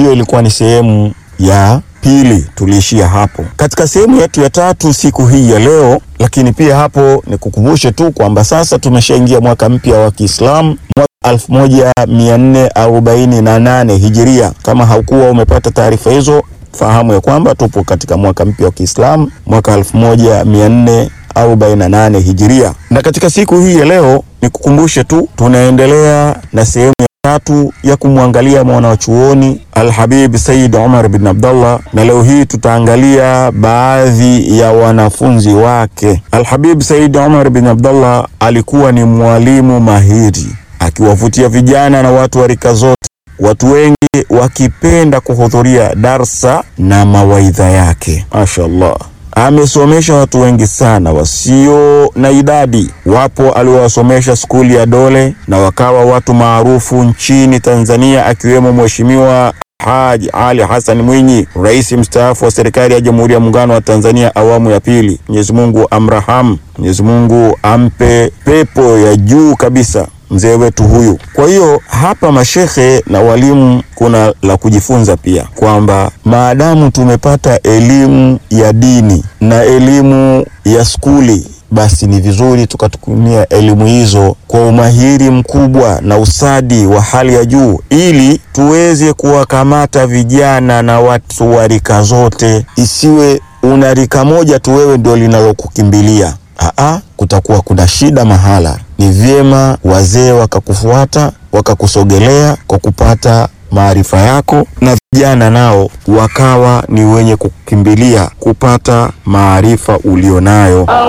hiyo ilikuwa ni sehemu ya pili, tuliishia hapo. Katika sehemu yetu ya tatu siku hii ya leo, lakini pia hapo nikukumbushe tu kwamba sasa tumeshaingia mwaka mpya wa Kiislamu mwaka 1448 Hijiria. Kama haukuwa umepata taarifa hizo, fahamu ya kwamba tupo katika mwaka mpya wa Kiislamu mwaka 1448 Hijiria. Na katika siku hii ya leo nikukumbushe tu tunaendelea na sehemu ya tatu ya kumwangalia mwana wa chuoni Alhabib Said Umar bin Abdullah, na leo hii tutaangalia baadhi ya wanafunzi wake. Alhabib Said Umar bin Abdullah alikuwa ni mwalimu mahiri, akiwavutia vijana na watu wa rika zote, watu wengi wakipenda kuhudhuria darsa na mawaidha yake. Mashaallah, amesomesha watu wengi sana wasio na idadi. Wapo aliowasomesha skuli ya Dole na wakawa watu maarufu nchini Tanzania, akiwemo Mheshimiwa Haji Ali Hassan Mwinyi, rais mstaafu wa serikali ya Jamhuri ya Muungano wa Tanzania awamu ya pili. Mwenyezi Mungu amrahamu, Mwenyezi Mungu ampe pepo ya juu kabisa mzee wetu huyu. Kwa hiyo hapa mashekhe na walimu, kuna la kujifunza pia kwamba maadamu tumepata elimu ya dini na elimu ya skuli basi ni vizuri tukatumia elimu hizo kwa umahiri mkubwa na usadi wa hali ya juu, ili tuweze kuwakamata vijana na watu wa rika zote. Isiwe una rika moja tu wewe ndio linalokukimbilia. Aa, kutakuwa kuna shida mahala. Ni vyema wazee wakakufuata wakakusogelea kwa kupata maarifa yako, na vijana nao wakawa ni wenye kukimbilia kupata maarifa ulionayo.